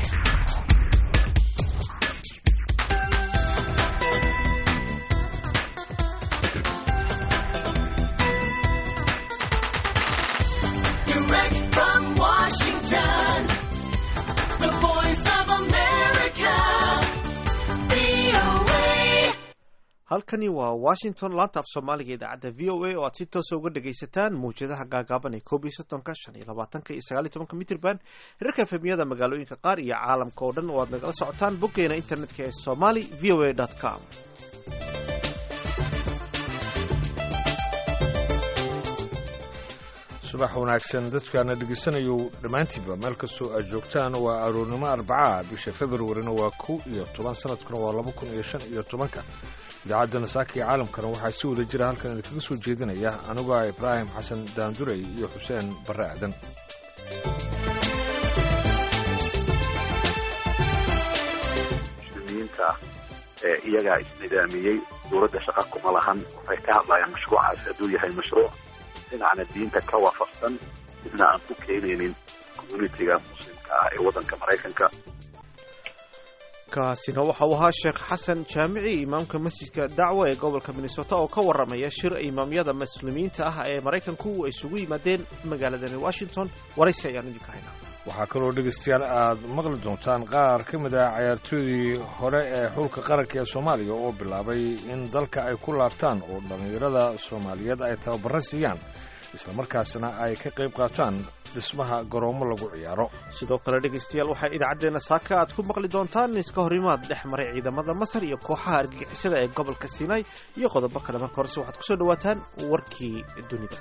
Direct from Washington, the voice of America, VOA. halkani waa washington laanta af soomaaliga idaacadda v o a oo aad si toosa uga dhagaysataan mawjadaha gaagaaban ee koob iyo soddonka shan iyo labaatanka iyo sagaal iyo tobanka mitrban hirarka efemiyada magaalooyinka qaar iyo caalamka oo dhan oo aad nagala socotaan boggeena internetka ee somali v o a com subax wanaagsan dadkaana dhegaysanayo dhammaantiinba meel kastoo aad joogtaan waa aroornimo arbaca bisha februarina waa kow iyo toban sanadkuna waa laba kun iyo shan iyo tobanka idaacadda nasaaka iyo caalamkana waxaa si wada jira halkan idinkaga soo jeedinaya anigoo ah ibraahim xasan daandurey iyo xuseen barre aadan muslimiinta ee iyagaa isnidaamiyey dowladda shaqa kuma lahan waxay ka hadlayaan mashruucaas hadduu yahay mashruuc dhinacna diinta ka waafaqsan midna aan ku keenaynin communitiga muslimka ah ee waddanka maraykanka kaasina waxa uu ahaa sheekh xasan jaamici imaamka masjidka dacwa ee gobolka minnesota oo ka waramaya shir imaamyada muslimiinta ah ee maraykanku ay isugu yimaadeen magaaladani washington waraysi ayaan idinka haynaa waxaa kaloo dhegaystayaal aad maqli doontaan qaar ka mid ah cayaartooydii hore ee xulka qaranka ee soomaaliya oo bilaabay in dalka ay ku laabtaan oo dhallinyarada soomaaliyeed ay tababaro siiyaan islamarkaasna ay ka qayb qaataan dhismaha garoomo lagu ciyaaro sidoo kale dhegaystayaal waxaa idaacaddeenna saaka aad ku maqli doontaan iska horimaad dhex maray ciidamada masar iyo kooxaha argagixisada ee gobolka sinai iyo qodobo kale marka horese waxaad kusoo dhawaataan warkii dunida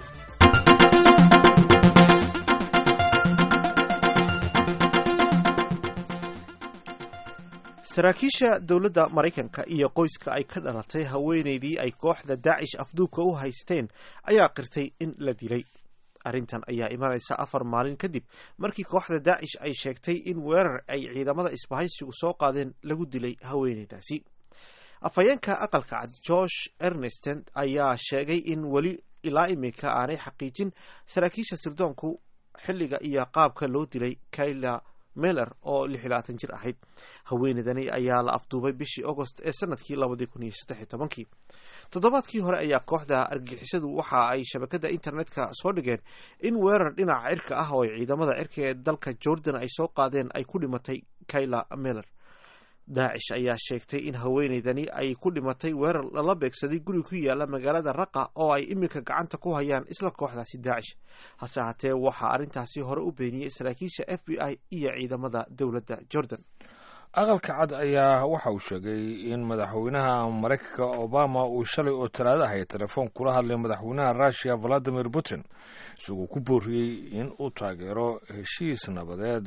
saraakiisha dowladda maraykanka iyo qoyska ay ka dhalatay haweenaydii ay kooxda daacish afduubka u haysteen ayaa qirtay in la dilay arrintan ayaa imanaysa afar maalin kadib markii kooxda daacish ay sheegtay in weerar ay ciidamada isbahaysigu soo qaadeen lagu dilay haweenaydaasi afhayeenka aqalka cad george ernesten ayaa sheegay in weli ilaa iminka aanay xaqiijin saraakiisha sirdoonku xilliga iyo qaabka loo dilay kayla meler oo lix iyo labaatan jir ahayd haweenaydani ayaa la afduubay bishii agost ee sanadkii labadii kun iyo saddex iyo tobankii toddobaadkii hore ayaa kooxda argixisadu waxa ay shabakada internetka soo dhigeen in weerar dhinaca cirka ah oo ay ciidamada cirka ee dalka jordan ay soo qaadeen ay ku dhimatay kayla meler daacish ayaa sheegtay in haweenaydani ay ku dhimatay weerar lala beegsaday guri ku yaala magaalada raqa oo ay iminka gacanta ku hayaan isla kooxdaasi daacish hase haatee waxaa arrintaasi hore u beeniyey saraakiisha f b i iyo ciidamada dowladda jordan aqalka cad ayaa waxa uu sheegay in madaxweynaha maraykanka obama uu shalay oo talaado ahay telefoon kula hadlay madaxweynaha russiya valadimir putin isagoo ku booriyey in uu taageero heshiis nabadeed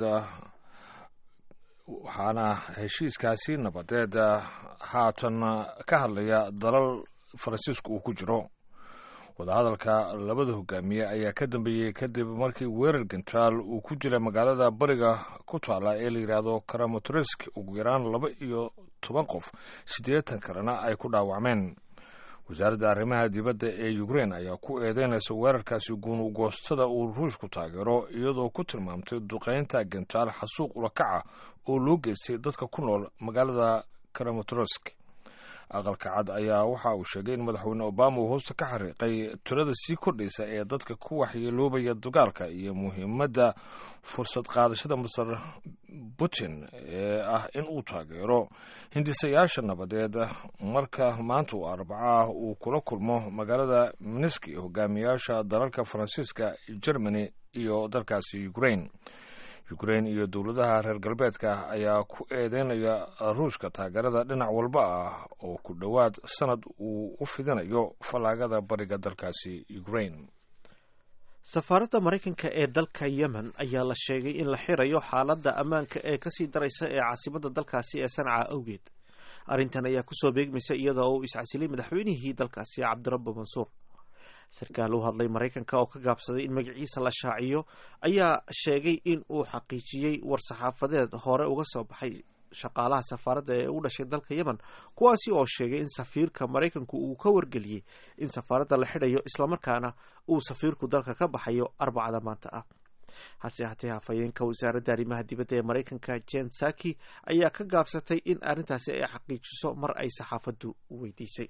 waxaana heshiiskaasi nabadeed haatan ka hadlaya dalal faransiiska uu ku jiro wadahadalka labada hogaamiye ayaa ka dambeeyey kadib markii weerar gentraal uu ku jira magaalada bariga ku taala ee la yidhaahdo karamotresk ugu yaraan laba iyo toban qof siddeetan kalena ay ku dhaawacmeen wasaaradda arrimaha dibadda ee ukrein ayaa ku eedeynaysa weerarkaasi guunugoostada uu ruushku taageero iyadoo ku tilmaamtay duqeynta gentaal xasuuq ulakaca oo loo geystay dadka ku nool magaalada karamotresk aqalka cad ayaa waxa uu sheegay in madaxweyne obama uu hoosta ka xariiqay tirada sii kordhaysa ee dadka ku waxyeeloobaya dagaalka iyo muhiimadda fursad qaadashada masar putin ee ah in uu taageero hindisayaasha nabadeed marka maanta uu arbaco ah uu kula kulmo magaalada miniski hogaamiyaasha dalalka faransiiska germany iyo dalkaasi ukrain ukrain iyo dowladaha reer galbeedka ayaa ku eedeynaya ruushka taageerada dhinac walba ah oo ku dhowaad sanad uu u fidinayo fallaagada bariga dalkaasi ukrain safaaradda maraykanka ee dalka yemen ayaa la sheegay in la xirayo xaaladda ammaanka ee kasii daraysa ee caasimadda dalkaasi ee sanca awgeed arrintan ayaa kusoo beegmaysa iyadoo uu iscasilay madaxweynihii dalkaasi cabdirabbi mansuur sarkaal u hadlay maraykanka oo ka gaabsaday in magaciisa la shaaciyo ayaa sheegay in uu xaqiijiyey war-saxaafadeed hore uga soo baxay shaqaalaha safaaradda ee u dhashay dalka yemen kuwaasi oo sheegay in safiirka maraykanku uu ka wargeliyey in safaaradda la xidhayo islamarkaana uu safiirku dalka ka baxayo arbacada maanta ah hase haatee hafayeenka wasaaradda arrimaha dibadda ee maraykanka jen saki ayaa ka gaabsatay in arrintaasi ay xaqiijiso mar ay saxaafaddu weydiisay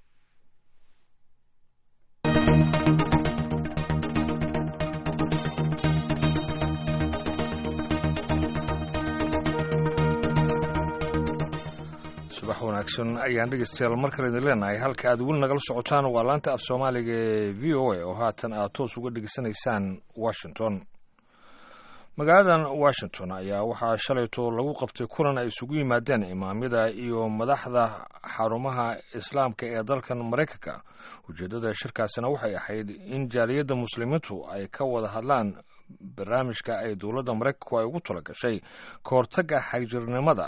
subax wanaagsan ayaan dhegeystayaal mar kale idin leenahay halka aad weli nagala socotaan waa laanta af soomaaliga ee v o a oo haatan aad toos uga dhegeysanaysaan washington magaaladan washington ayaa waxaa shalayto lagu qabtay kulan ay isugu yimaadeen imaamyada iyo madaxda xarumaha islaamka ee dalkan maraykanka ujeeddada shirkaasina waxay ahayd in jaaliyadda muslimiintu ay ka wada hadlaan barnaamijka ay dowladda maraykanku ay ugu talagashay ka hortagga xagjirnimada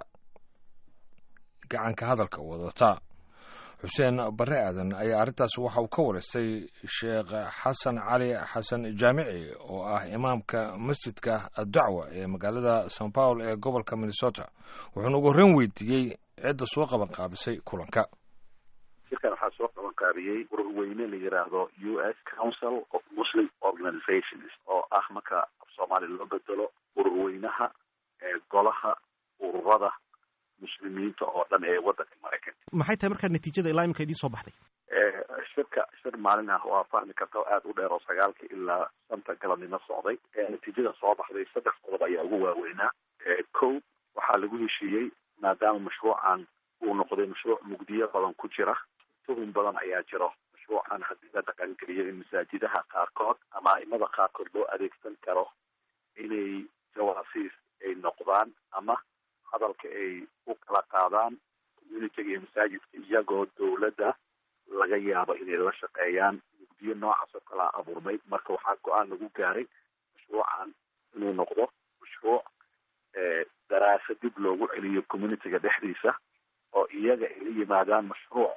gacanka hadalka wadata xuseen bare aadan ayaa arrintaas waxa uu ka wareystay sheekh xasan cali xasan jaamici oo ah imaamka masjidka addacwa ee magaalada san paul ee gobolka minnesota wuxuuna ugu horreyn weydiiyey cidda soo qaban qaabisay kulanka shirkan waxaa soo qaban qaabiyey ururweyne la yidhaahdo u s council of muslim organizations oo ah marka af soomaaliya loo bedelo ururweynaha ee golaha ururada muslimiinta oo dhan ee waddanka maraykanka maxay tahay markaa natiijada ilaa imika idiin soo baxday shirka shir maalin ah waa fahmi karta oo aada u dheer oo sagaalka ilaa shanta galabnimo socday natiijada soo baxday saddex qodob ayaa ugu waaweynaa kow waxaa lagu heshiiyey maadaama mashruucan uu noqday mashruuc mugdiyo badan ku jira tuhun badan ayaa jiro mashruucan haddii la dhaqangeliyo in masaajidaha qaarkood ama aimada qaarkood loo adeegsan karo inay jawaasiis ay noqdaan ama hadalka ay u kala qaadaan communitiga iyo masaajidka iyagoo dowladda laga yaabo inay la shaqeeyaan mugdiyo noocaas oo kalaa abuurmay marka waxaa go-aan lagu gaaray mashruucan inuu noqdo mashruuc daraasa dib loogu celiyo communitiga dhexdiisa oo iyaga ay la yimaadaan mashruuc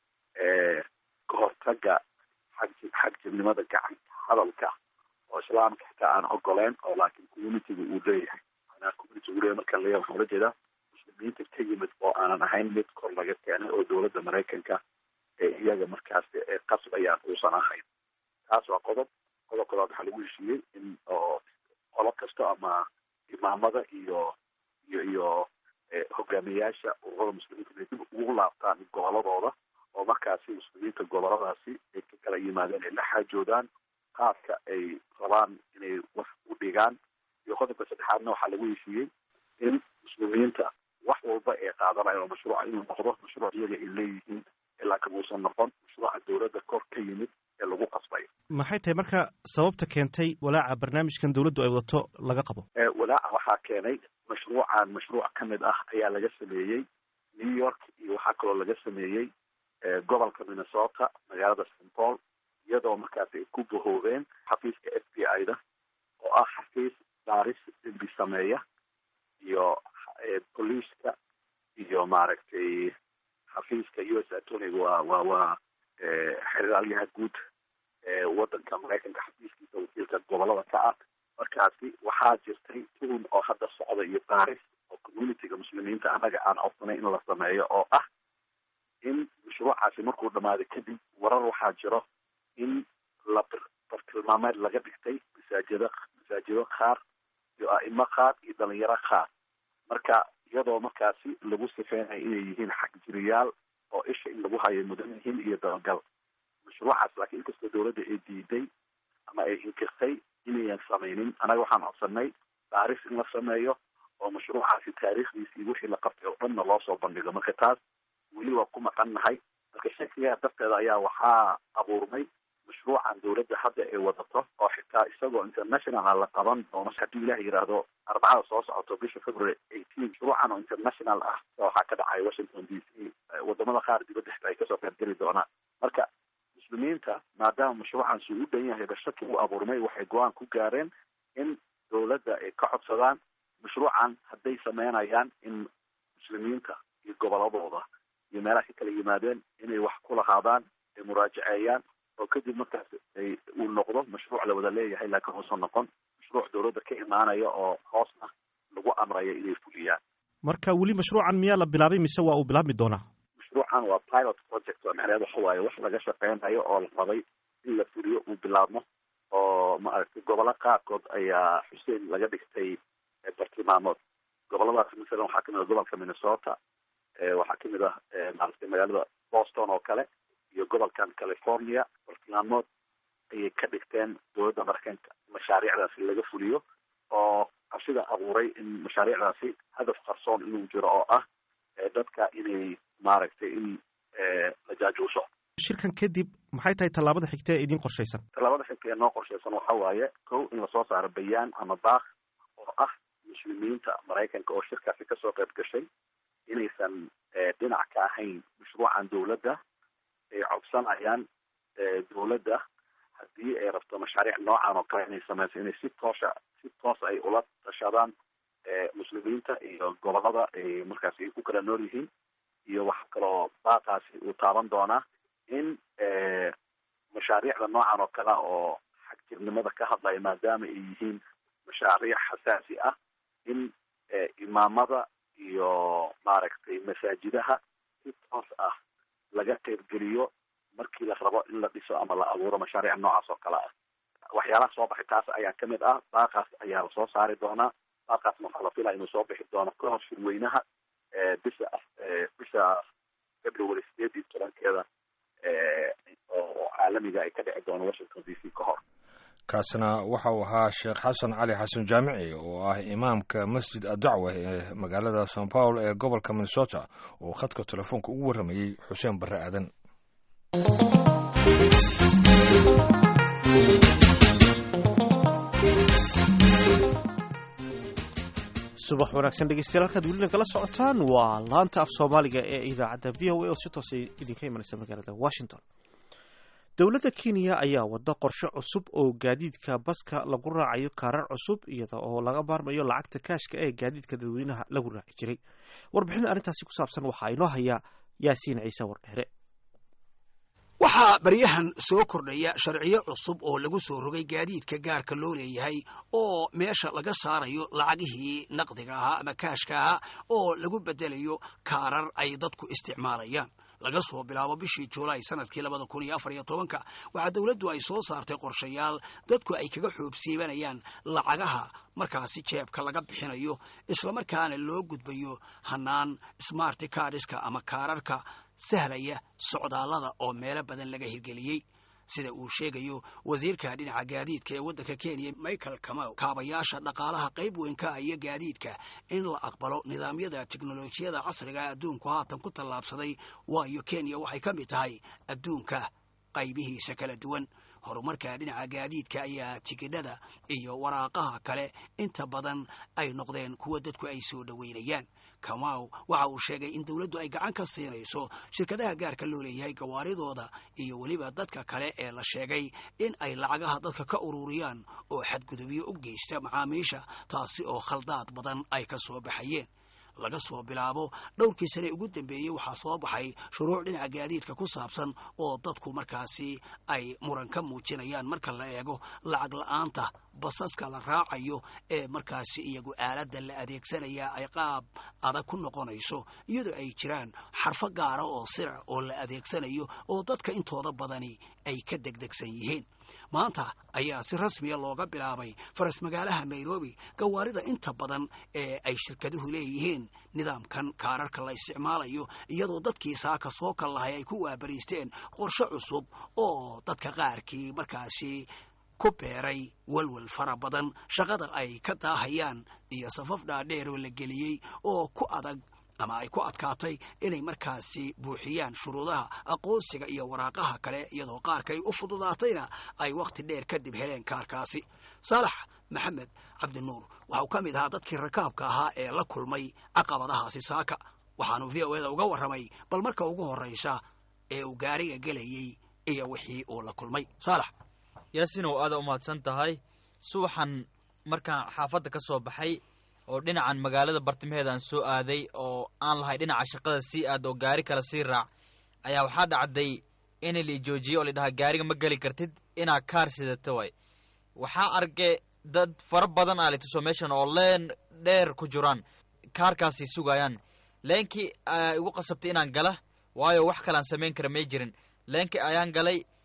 ka hortaga xag xagjirnimada gacanka hadalka oo islaamka xitaa aan ogoleen oo laakiin communitiga uu leeyahay manaa community uu leeyahay markaan leeyahay waxaan ula jeedaa muslimiinta ka yimid oo aanan ahayn mid kor laga keenay oo dowladda maraykanka ee iyaga markaas ee qasbayaan uusan ahayn taas waa qodob qodob koodaad waxaa lagu heshiiyey in oo qolo kasto ama imaamada iyo iyo iyo hogaamiyayaasha ururada muslimiinta inay dib ugu laabtaan goboladooda oo markaasi muslimiinta goboladaasi ay ka kala yimaadeen ay la xaajoodaan qaadka ay rabaan inay wax u dhigaan iyo qodobka saddexaadna waxaa lagu heshiiyey in muslimiinta wax walba ay qaadanayan oo mashruuca inuu noqdo mashruuc iyaga ay leeyihiin ilaa kan uusan noqon mashruuca dowladda kor ka yimid ee lagu qasbayo maxay tahay marka sababta keentay walaaca barnaamijkan dowladdu ay wadato laga qabo walaaca waxaa keenay mashruucan mashruuc ka mid ah ayaa laga sameeyey new york iyo waxaa kaloo laga sameeyey gobolka minnesota magaalada st paul iyadoo markaas ay ku bahoobeen xafiiska f b i da oo ah xafiis baaris dembi sameeya iyo boliiska iyo maaragtay xafiiska u s atoniga waa waa waa xeraalyaha guud eewaddanka maraykanka xafiiskiisa wakiilka gobolada ka ah markaasi waxaa jirtay tuhun oo hadda socda iyo baaris oo communitiga muslimiinta annaga aan codsanay in la sameeyo oo ah in mashruucaasi markuu dhamaaday kadib warar waxaa jiro in la bartilmaameed laga dhigtay masaajida masaajido qaar iyo a'imo qaar iyo dhalinyaro qaar marka iyadoo markaasi lagu sifeynayo inay yihiin xagjiriyaal oo isha in lagu hayo mudan yihiin iyo dabagal mashruucaas laakiin inkastoo dowladda ay diiday ama ay inkirtay inayan samaynin annaga waxaan codsanay baaris in la sameeyo oo mashruucaasi taariikhdiisii wixii la qabtay oo dhanna loo soo bandhigo marka taas weli waa ku maqan nahay marka shakigaa darteeda ayaa waxaa abuurmay mashruucan dowladda hadda ay wadato oo xitaa isagoo international la qaban doono haddii ilaah yidhaahdo arbacada soo socoto bisha february eighteen mashruucan oo international ah waxaa ka dhacay washington d c wadamada qaar dibadda xitaa ay kasoo qaybgeli doonaan marka muslimiinta maadaama mashruucan suu u dhan yahay bashaki u abuurmay waxay go-aan ku gaareen in dowladda ay ka codsadaan mashruucan hadday sameynayaan in muslimiinta iyo goboladooda iyo meelaha ka kala yimaadeen inay wax ku lahaadaan ay muraajaceeyaan oo kadib markaas ay uu noqdo mashruuc la wada leeyahay laakiin uusan noqon mashruuc dowladda ka imaanaya oo hoosna lagu amraya inay fuliyaan marka weli mashruucan miyaa la bilaabay mise waa uu bilaabmi doonaa mashruucan waa pilot project oo macnaheed waxa waaye wax laga shaqeynayo oo la rabay in la fuliyo uu bilaabmo oo oo maaragtay gobollo qaarkood ayaa xuseen laga dhigtay bartilmaamood goboladaas masalan waxaa kamid ah gobolka minnesota waxaa kamid ah maaragtay magaalada boston oo kale iyo gobolkan california bartilmaamood ayay ka dhigteen dowladda maraykanka mashaariicdaasi laga fuliyo oo cabsida abuuray in mashaariicdaasi hadaf qarsoon inuu jiro oo ah dadka inay maaragtay in la jaajuuso shirkan kadib maxay tahay tallaabada xigta ee idiin qorshaysan tallaabada xigta ee noo qorshaysan waxa waaye kow in lasoo saaro bayaan ama baaq oo ah muslimiinta maraykanka oo shirkaasi kasoo qayb gashay inaysan dhinac ka ahayn mashruucan dowladda ay codsanayaan dowladda haddii ay rabto mashaariic noocan oo kale inay sameyso inay si toosa si toos ay ula tashadaan muslimiinta iyo gobolada ay markaasi ay ku kala nool yihiin iyo waxa kaloo baaqaasi uu taaban doonaa in mashaariicda noocan oo kale ah oo xagjirnimada ka hadlaya maadaama ay yihiin mashaariic xasaasi ah in imaamada iyo maaragtay masaajidaha si toos ah laga qaybgeliyo markii la rabo in la dhiso ama la abuuro mashaariic noocaas oo kale ah waxyaalaha soo baxay taas ayaa kamid ah baaqaas ayaa lasoo saari doonaa baaqaasna waxaa la filaya inuu soo bixi doono ka hor shirweynaha bisha bisha february sideed iyo tobankeeda oo caalamiga ay ka dhici doono washington d c ka hor kaasina waxa uu ahaa sheekh xasan cali xasan jaamici oo ah imaamka masjid adacwa ee magaalada san paul ee gobolka minnesota oo khadka telefoonka ugu warramayey xuseen barre aadan subax wanaagsan dhegeystayaal halkaad welina kala socotaan waa laanta af soomaaliga ee idaacadda v o a oo si toosa idinka imanaysa magaalada washington dowladda kenya ayaa wada qorshe cusub oo gaadiidka baska lagu raacayo kaarar cusub iyada oo laga maarmayo lacagta kaashka ee gaadiidka dadweynaha lagu raaci jiray warbixin arrintaasi ku saabsan waxaa inoo haya yaasiin ciise wardheere waxaa baryahan soo kordhaya sharciyo cusub oo lagu soo rogay gaadiidka gaarka loo leeyahay oo meesha laga saarayo lacagihii naqdiga ahaa ama kaashka ahaa oo lagu bedelayo kaarar ay dadku isticmaalayaan laga soo bilaabo bishii juulaay sanadkii labada kun iyo afar iyo tobanka waxaa dowladdu ay soo saartay qorshayaal dadku ay kaga xoobsiibanayaan lacagaha markaasi jeebka laga bixinayo islamarkaana loo gudbayo hanaan smart kaadhiska ama kaararka sahlaya socdaallada oo meelo badan laga hirgeliyey sida uu sheegayo wasiirka dhinaca gaadiidka ee waddanka kenya michael kamau kaabayaasha dhaqaalaha qayb weyn ka ah iyo gaadiidka in la aqbalo nidaamyada teknolojiyada casriga adduunku haatan ku tallaabsaday waayo kenya waxay ka mid tahay adduunka qaybihiisa kala duwan horumarka dhinaca gaadiidka ayaa tigidhada iyo waraaqaha kale inta badan ay noqdeen kuwa dadku ay soo dhoweynayaan kamaw waxa uu sheegay in dowladdu ay gacan ka siinayso shirkadaha gaarka loo leeyahay gawaaridooda iyo weliba dadka kale ee la sheegay in ay lacagaha dadka ka ururiyaan oo xadgudubyo u geysta macaamiisha taasi oo khaldaad badan ay ka soo baxayeen laga soo bilaabo dhowrkii sane ugu dambeeyey waxaa soo baxay shuruuc dhinaca gaadiidka ku saabsan oo dadku markaasi ay muran ka muujinayaan marka la eego lacag la-aanta basaska la raacayo ee markaasi iyagu aaladda la adeegsanaya ay qaab adag ku noqonayso iyadoo ay jiraan xarfo gaara oo sirac oo la adeegsanayo oo dadka intooda badani ay ka degdegsan yihiin maanta ayaa si rasmiya looga bilaabay faras magaalaha nairobi gawaarida inta badan ee ay shirkaduhu leeyihiin nidaamkan kaararka la isticmaalayo iyadoo dadkii saaka soo kal lahay ay ku waabariisteen qorshe cusub oo dadka qaarkii markaasi ku beeray walwal fara badan shaqada ay ka daahayaan iyo safaf dhaadheer oo la geliyey oo ku adag ama ay ku adkaatay inay markaasi buuxiyaan shuruudaha aqoonsiga iyo waraaqaha kale iyadoo qaarkay u fududaatayna ay wakhti dheer kadib heleen kaarkaasi saalax maxamed cabdinuur waxa uu ka mid ahaa dadkii rakaabka ahaa ee la kulmay caqabadahaasi saaka waxaanu v o eda uga warramay bal marka ugu horraysa ee uu gaariga gelayey iyo wixii uu la kulmay saalax yaasinow aada u mahadsan tahay subaxan markaan xaafadda ka soo baxay oo dhinacan magaalada bartimaheedaan soo aaday oo aan lahay dhinaca shaqada sii aad oo gaari kale sii raac ayaa waxaa dhacday in la joojiyo oo ladhahaa gaariga ma geli kartid inaad kaar sidata way waxaa arge dad fara badan aa lituso meeshan oo leen dheer ku jiraan kaarkaasi sugayaan leenkii igu qasabtay inaan gala waayo wax kalean samayn kara may jirin leenkii ayaan galay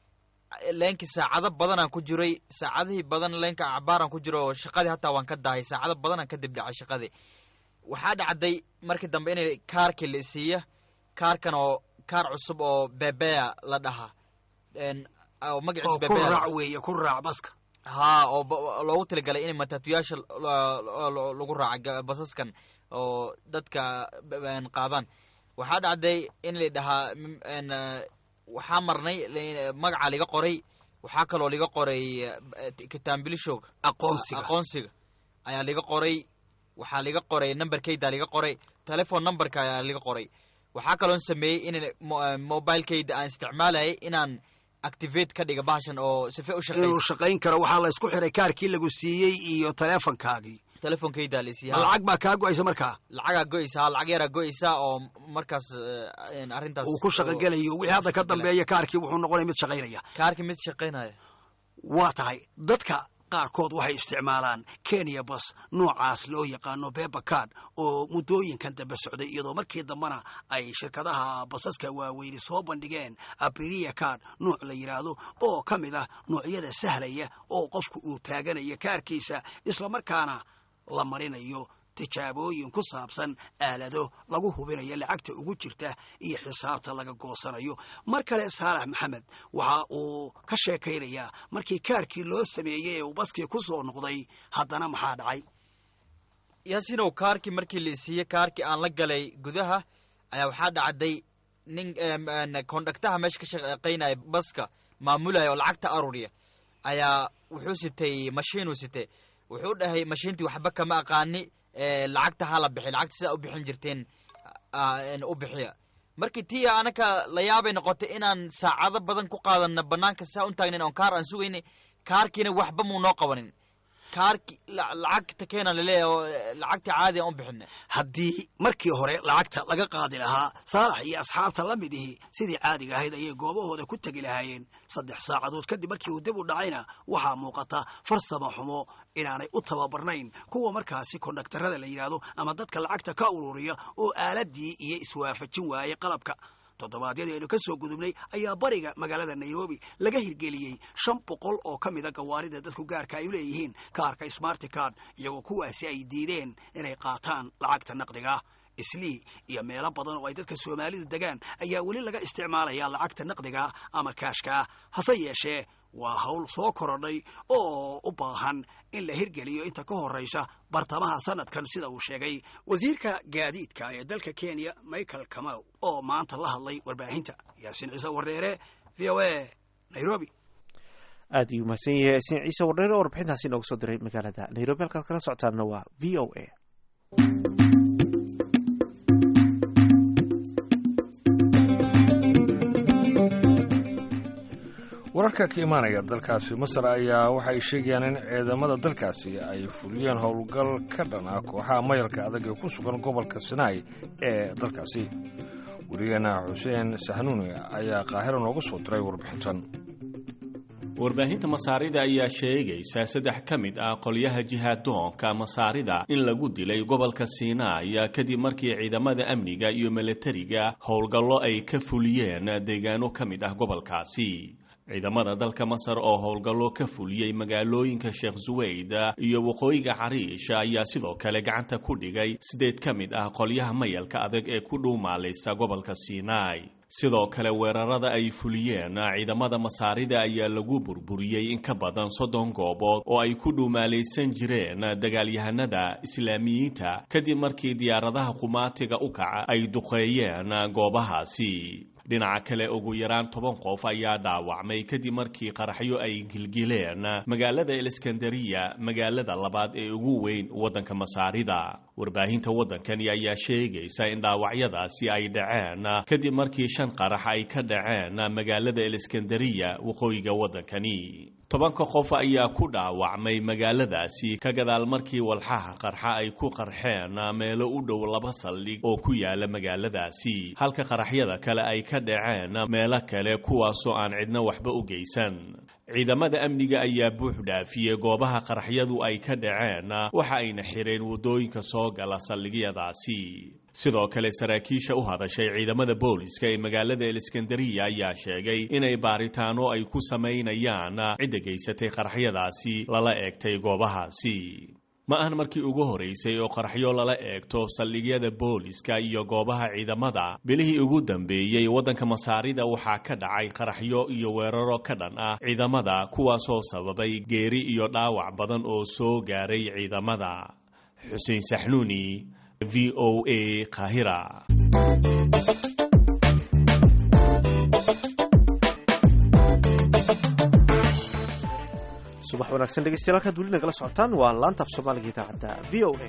leenkii saacado badanaan ku jiray saacadihii badan leenka cabaaraan ku jiro oo shaqadii hataa waan ka dahay saacado badanaan kadib dhacay shaqadii waxaa dhacday markii dambe inay kaarkii la isiiya kaarkan oo kaar cusub oo bebeya la dhahaa En, oo oo magaciisa ku bebeya la- raac weeye ku raac baska haa oo ba- loogu talagalay in matatuyaasha la- la- lagu raaca ga- basaskan oo dadka b- en, qaadaan waxaa dhacday in la dhahaa m- en, eh, waxaa marnay la- magaca liga qoray waxaa kaloo liga qoray eh, t- kitaambilishooga aqoonsiga aqoonsiga ayaa liga qoray waxaa liga qoray numberkayda liga qoray telefon numberka ayaa liga qoray waxaa kaloon sameeyey in mobilekayda aan isticmaalayay inaan activate ka dhiga bahashan oo sife u inuu shaqeysa shaqayn karo waxaa la isku xiray kaarkii lagu siiyey iyo teleefonkaagii telefonkayda la ma isiiya lacag baa kaa go-aysa markaa lacagaa go'aysa lacag yaraa go'aysa oo markaas eh, arrintaas uu ku shaqogelayo wixii hadda ka dambeeya kaarkii wuxuu noqonaya mid shaqaynaya kaarkii mid shaqaynaya waa tahay dadka qaarkood waxay isticmaalaan kenya bas noocaas loo yaqaano bebacard oo muddooyinkan dambe socday iyadoo markii dambena ay shirkadaha basaska waaweyni soo bandhigeen abiria card nooc la yidhaahdo oo ka mid ah noocyada sahlaya oo qofku uu taaganaya kaarkiisa islamarkaana la marinayo tijaabooyin ku saabsan aalado lagu hubinayo lacagta ugu jirta iyo xisaabta laga goosanayo mar kale saalax maxamed waxa uu ka sheekaynayaa markii kaarkii loo sameeyey ee uu baskii ku soo noqday haddana maxaa dhacay yaasinow kaarkii markii la isiiyey kaarkii aan la galay gudaha ayaa waxaa dhacday nin kondaktaha meesha ka shaqaynaya baska maamulaya oo lacagta aruriya ayaa wuxuu sitay mashiinuu sitay wuxuu dhahay mashiintii waxba kama aqaani eh, lacagta hala bixi lacagta sidaa u bixin jirteen ah, en, u bixiya markii tii anaka la yaabay noqotay inaan saacado badan ku qaadano banaanka saa u taagnayn oon kaar aan sugaynay kaarkiina waxba muu noo qabanin kaarki la- lacagta keena laleeyahay oo eh, lacagta caadi aan u bixinay haddii markii hore lacagta laga qaadi lahaa saalax iyo asxaabta la mid ihi sidii caadiga ahayd ayay goobahooda ku tegi lahaayeen saddex saacadood kadib markii uu dib u dhacayna waxaa muuqata farsamo xumo inaanay u tababarnayn kuwa markaasi kondaktarada la yidhaahdo ama dadka lacagta ka ururiya oo aaladii iyo iswaafajin waayey qalabka toddobaadyadii aynu ka soo gudubnay ayaa bariga magaalada nairobi laga hirgeliyey shan boqol oo ka mida gawaarida dadku gaarka ay u leeyihiin kaarka smarti card iyagoo kuwaasi ay diideen inay qaataan lacagta naqdiga islii iyo meelo badan oo ay dadka soomaalidu degaan ayaa weli laga isticmaalaya lacagta naqdiga ama kaashka hase yeeshee waa hawl soo korodhay oo u baahan in la hirgeliyo inta ka horraysa bartamaha sanadkan sida uu sheegay wasiirka gaadiidka ee dalka kenya michael kamow oo maanta la hadlay warbaahinta yaasiin ciise wareere v o a nairobi aad ayuu mahadsan yahay yaasiin ciise wardheer oo warbixintaasi inooga soo diray magaalada nairobi halkaad kala socotaana waa v o a wararka ka imaanaya dalkaasi masar ayaa waxay sheegayaan in ciidamada dalkaasi ay fuliyeen howlgal ka dhan ah kooxaha mayalka adag ee ku sugan gobolka sinaai ee dalkaasi werigeena xuseen sahnuuni ayaa qaahiro noogu soo diray warbixintan warbaahinta masaarida ayaa sheegaysa saddex ka mid ah qolyaha jihaadoonka masaarida in lagu dilay gobolka siinaai kadib markii ciidamada amniga iyo milatariga howlgallo ay ka fuliyeen deegaano ka mid ah gobolkaasi ciidamada dalka masar oo howlgallo ka fuliyey magaalooyinka sheekh suweyd iyo waqooyiga cariish ayaa sidoo kale gacanta ku dhigay sideed ka mid ah qolyaha mayalka adag ee ku dhuumaalaysa gobolka siinaai sidoo kale weerarada ay fuliyeen ciidamada masaarida ayaa lagu burburiyey in ka badan soddon goobood oo ay ku dhuumaalaysan jireen dagaalyahanada islaamiyiinta kadib markii diyaaradaha qumaatiga u kaca ay duqeeyeen goobahaasi dhinaca kale ugu yaraan toban qof ayaa dhaawacmay kadib markii qaraxyo ay gilgileen magaalada eliskandariya magaalada labaad ee ugu weyn waddanka masaarida warbaahinta waddankani ayaa sheegaysa in dhaawacyadaasi ay dhaceen kadib markii shan qarax ay ka dhaceen magaalada eliskandariya waqooyiga waddankani tobanka qof ayaa ku dhaawacmay magaaladaasi ka gadaal markii walxaha qarxa ay ku qarxeen meelo u dhow laba saldhig oo ku yaala magaaladaasi halka qaraxyada kale ay ka dhaceen meelo kale kuwaasoo aan cidna waxba u geysan ciidamada amniga ayaa buux dhaafiyey goobaha qaraxyadu ay ka dhaceen waxa ayna xireen waddooyinka soo gala saldhigyadaasi sidoo kale saraakiisha u hadashay ciidamada booliska ee magaalada eliskandariya ayaa sheegay inay baaritaano ay ku samaynayaan cidda geysatay qaraxyadaasi lala eegtay goobahaasi ma ahan markii ugu horeysay oo qaraxyo lala eegto saldhigyada booliska iyo goobaha ciidamada bilihii ugu dambeeyey waddanka masaarida waxaa ka dhacay qaraxyo iyo weeraro ka dhan ah ciidamada kuwaasoo sababay geeri iyo dhaawac badan oo soo gaaray ciidamada xuseen saxnuuni v o a kahira subax wanaagsan dhegeystayaal halkaad weli nagala socotaan waa laanta af soomaaliga idaacadda v o a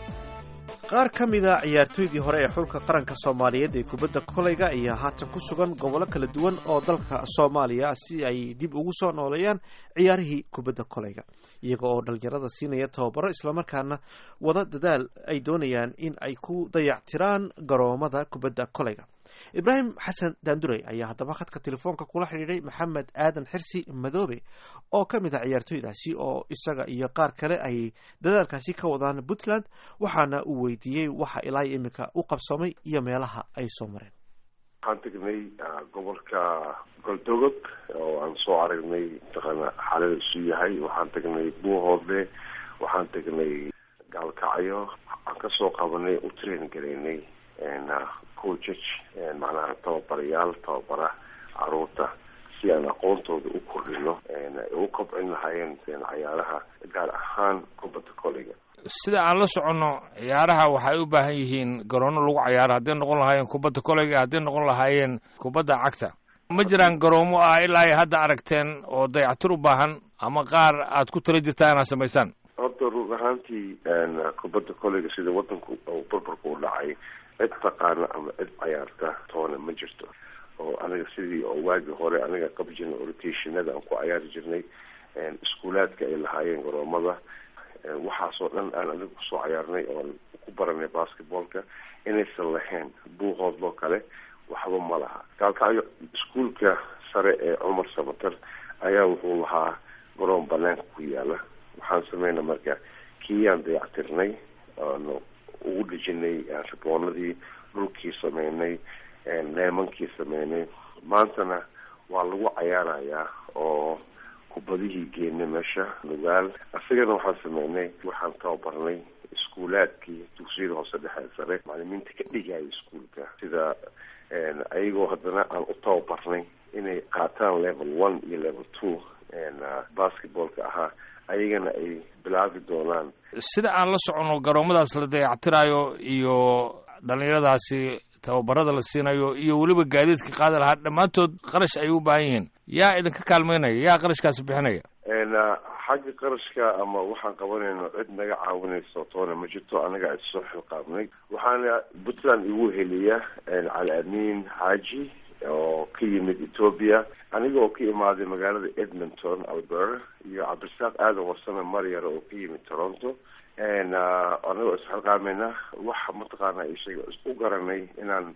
qaar ka mida ciyaartooydii hore ee xulka qaranka soomaaliyeed ee kubadda kolayga ayaa haatan ku sugan gobollo kala duwan oo dalka soomaaliya si ay dib ugu soo nooleeyaan ciyaarihii kubadda kolayga iyaga oo dhalinyarada siinaya tababaro islamarkaana wada dadaal ay doonayaan in ay ku dayactiraan garoomada kubadda kolayga ibraahim xasan daandurey ayaa haddaba khadka telefoonka kula xidhiidhay maxamed aadan xirsi madoobe oo ka mid ah ciyaartooydaasi oo isaga iyo qaar kale ay dadaalkaasi ka wadaan puntland waxaana uu weydiiyey waxa ilaa iminka u qabsoomay iyo meelaha ay soo mareen waxaan tegnay gobolka goldogog oo aan soo aragnay mataqaana xaalada isu yahay waxaan tegnay buuhoodle waxaan tegnay gaalkacyo waxaan kasoo qabanay u train garaynay coachaj macnaha tababarayaal tababara caruurta si aan aqoontooda u kordhino u kobcin lahaayeen cayaaraha gaar ahaan kubadda koleyga sida aan la soconno ciyaaraha waxay u baahan yihiin garoono lagu cayaaro hadday noqon lahaayeen kubadda koleyga hadday noqon lahaayeen kubadda cagta ma jiraan garoomo ah ilaa ay hadda aragteen oo dayactir u baahan ama qaar aad ku tala jirtaa inaad samaysaan horta run ahaantii kubadda koleyga sida wadanku barbarka u dhacay cid taqaana ama cid cayaarta toona ma jirto oo aniga sidii oo waagii hore aniga qabi jirnay orientationada aan ku cayaari jirnay iskuulaadka ay lahaayeen garoomada waxaasoo dhan aan aniga kusoo cayaarnay oon ku baranay basketballka inaysan lahayn buuhoodloo kale waxba ma laha gaalkacyo iskuulka sare ee cumar samater ayaa wuxuu lahaa garoon banaanka ku yaala waxaan sameynay marka kiyaan dayactirnay oonu ugu dhejinay riboonadii dhulkii sameynay leemankii sameynay maantana waa lagu cayaarayaa oo kubadihii geenay meesha nugaal isagana waxaan sameynay waxaan tababarnay iskuulaadkii dugsiyada hoose dhexe sare macalimiinta ka dhigaya iskuulka sida ayagoo haddana aan u tababarnay inay qaataan level one iyo level two basketballka ahaa ayagana ay bilaabi doonaan sida aan la soconno garoomadaas la dayactiraayo iyo dhallinyaradaasi tababarada la siinayo iyo weliba gaadiidka qaadi lahaa dhammaantood qarash ay u baahan yihiin yaa idinka kaalmeynaya yaa qarashkaasi bixinaya xagga qarashka ama waxaan qabanayno cid naga caawinayso toona ma jirto anaga is soo xilqaabnay waxaana puntland igu heliya cali amiin xaaji oo ka yimid ethoobia aniga oo ka imaaday magaalada edmonton alberta iyo cabdirasaaq aadan warsame maryara oo ka yimid toronto anigoo isxilqaamayna waxa mataqaana ishaga u garanay inaan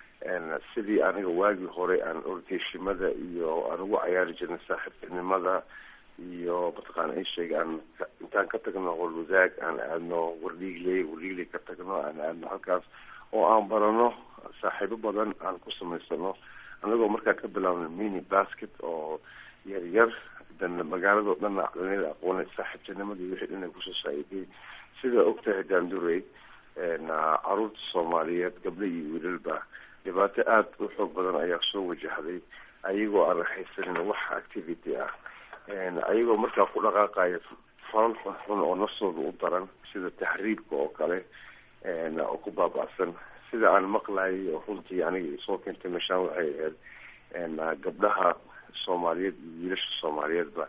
sidii aniga waagii hore aan orteshimada iyo aan ugu cayaari jirnay saaxiibtinimada iyo mataqaana isheega aan intaan ka tagno holwadaag aan aadno wardhiigley wardhiigley ka tagno aan aadno halkaas oo aan barano saaxiibo badan aan ku samaysano anagoo markaa ka bilaabnay mini basket oo yar yar dan magaalado dhanna dhalinyada aqoonay saaxiibtinimadii wixii dhan ay kusoo saa'iday sida ogtahay daandurey caruurta soomaaliyeed gabdho iyo wiilalba dhibaato aada u xoog badan ayaa soo wajahday ayagoo aan raxaysanin wax activity ah ayagoo markaa ku dhaqaaqaya falal xunxun oo naftooda u daran sida taxriibka oo kale oo ku baaba'san sida aan maqlayay oo runtii aniga isoo keentay meeshaan waxay ahayd gabdhaha soomaaliyeed iyo wiilasha soomaaliyeedba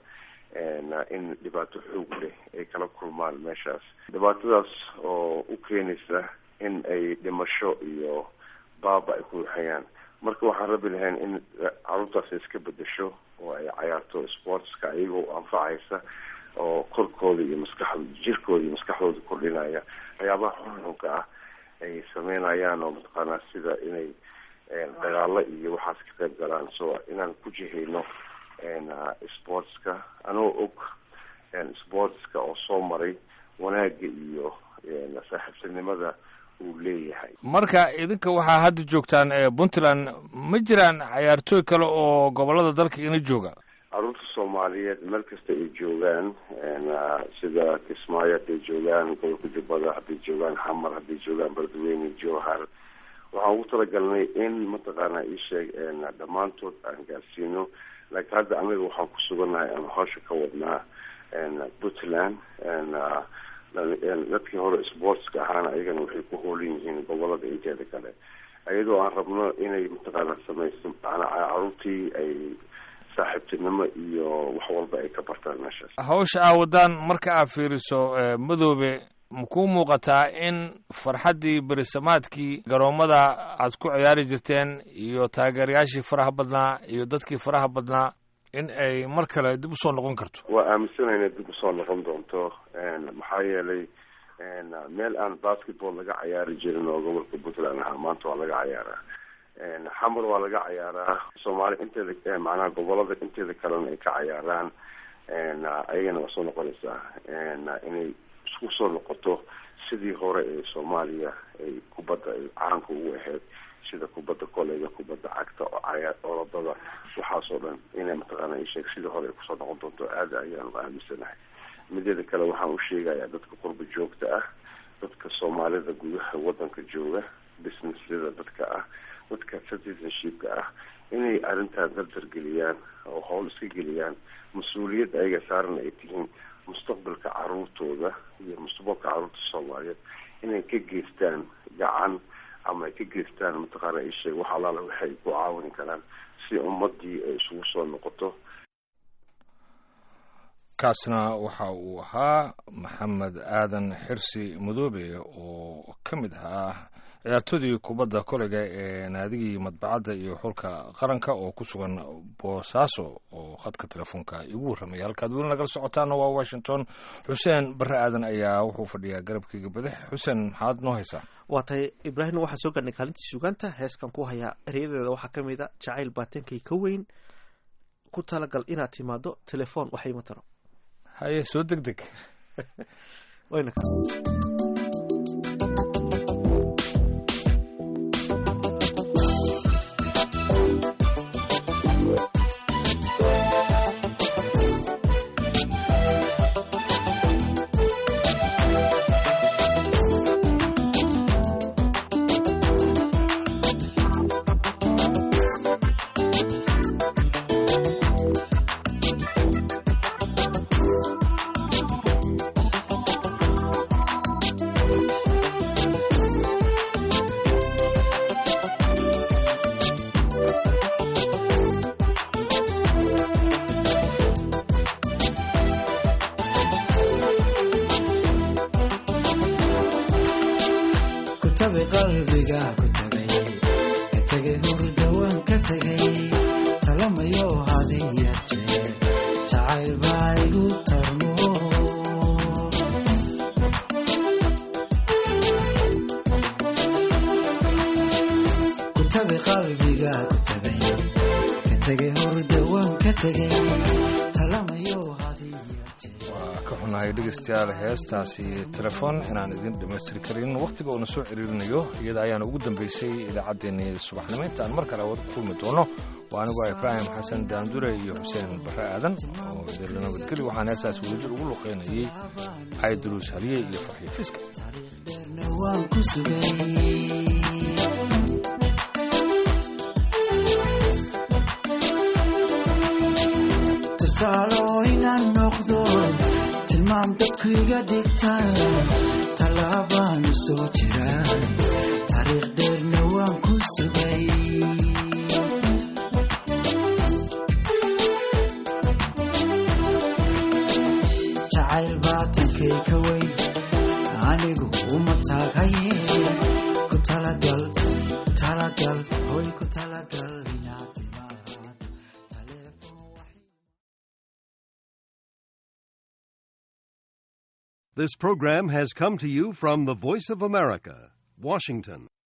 in dhibaato xoog leh ay kala kulmaan meeshaas dhibaatadaas oo u keenaysa in ay dhimasho iyo baaba ay ku waxayaan marka waxaan rabi lahayn in caruurtaas ay iska bedesho oo ay cayaarto sportska iyagoo anfacaysa oo korkooda iyo maskaxda jirkooda iyo maskaxdooda kordhinaya waxyaabaha xunxunka ah ay sameynayaan oo mataqaanaa sida inay dagaalo iyo waxaas ka qayb galaan so inaan ku jihayno sportska anoo og sportska oo soo maray wanaagga iyo saaxiibtinimada uu leeyahay marka idinka waxaa hadda joogtaan puntland ma jiraan cayaartooy kale oo gobolada dalka ina jooga caruurta soomaaliyeed meel kasta ay joogaan sida kismaayo hadday joogaan gobolka jubbada hadday joogaan xamar hadday joogaan beledweyne jowhar waxaan ugu talagalnay in mataqaana isheeg dhammaantood aan gaarsiino laakiin hadda anaga waxaan ku sugannahay aan hawsha ka wadnaa puntland dadkii hore sportska ahaana ayagana waxay ku hoolan yihiin gobolada inteeda kale iyadoo aan rabno inay mataqaana samayso macnaa caruurtii ay saaxiibtinimo iyo wax walba ay ka bartaan meeshaas hawsha aa wadaan marka aad fiiriso madoobe ma kuu muuqataa in farxaddii berisamaadkii garoomada aad ku ciyaari jirteen iyo taageerayaashii faraha badnaa iyo dadkii faraha badnaa in ay mar kale dib usoo noqon karto waa aaminsanay inay dib usoo noqon doonto maxaa yeelay meel aan basketball laga cayaari jirin oo gobolka puntland ahaa maanta waa laga cayaaraa xamar waa laga cayaaraa soomaali inteeda macnaha gobolada inteeda kalena ay ka cayaaraan ayagana waa soo noqonaysaa inay isku soo noqoto sidii hore ee soomaaliya ay kubadda ay caanka ugu ahayd sida kubadda koleyga kubadda cagta oo cayaar orodada waxaasoo dhan inay mataqaana isheeg sidii hore ay kusoo noqon doonto aada ayaanu aaminsanahay mideeda kale waxaan u sheegayaa dadka qurba joogta ah dadka soomaalida gudaha wadanka jooga businessyada dadka ah dadka citizenshipka ah inay arrintaan dardargeliyaan oo howl iska geliyaan mas-uuliyadda ayaga saaran ay tihiin mustaqbalka caruurtooda iyo mustaqbalka caruurta soomaaliyeed inay ka geystaan gacan ama ay ka geystaan mataqaana isheeg wax allaala waxay ku caawin karaan si ummadii ay isugu soo noqoto kaasna waxa uu ahaa maxamed aadan xirsi madoobe oo ka mid ahaa ciyaartoodii kubadda koleyga ee naadigii madbacadda iyo xulka qaranka oo ku sugan boosaaso oo khadka telefoonka igu warramaya halkaad weli nagala socotaana waa washington xuseen barre aadan ayaa wuxuu fadhiyaa garabkeyga badax xuseen maxaad noo haysaa waa tahay ibraahim waxaan soo gaarnay kaalintii sugaanta heeskan ku hayaa eryadeeda waxaa ka mid a jacayl baatankay ka weyn ku talagal inaad timaado telefoon waxay ma taro haye soo deg deg wayna kutabi qalbiga ku tagay ka tegay hurda waan ka tegay talamayo hadiya jeer jacayl baa igu tarmo kutabi qalbiga ku tagay ka tegay hurda waan ka tegay talamayo hadiya jeer waa ka xunahay dhegeystayaal heestaasi telefoon inaan idin dhammaystiri karin wakhtiga uuna soo ciriirinayo iyada ayaana ugu dambeysay idaacaddeenii subaxnimo intaan mar kale wada kulmi doono waa anigoo ibraahim xasan daandure iyo xuseen barre aadan oo idinla nabadgeli waxaan heestaas wadajir ugu luqeynayay cayduruus haliye iyo farxiyo fiska dheerna waan ku sugay tusaalo inaan noqdo tilmaam dadku iga dhigtaan tallaabaanu soo jiraa taariikh dheerna waan ku sugay jacayl baatankay ka weyn anigu uma taagaye ku talagal talagal hoy ku talagal inaad timaad taleefon wax This program has come to you from the Voice of America, Washington.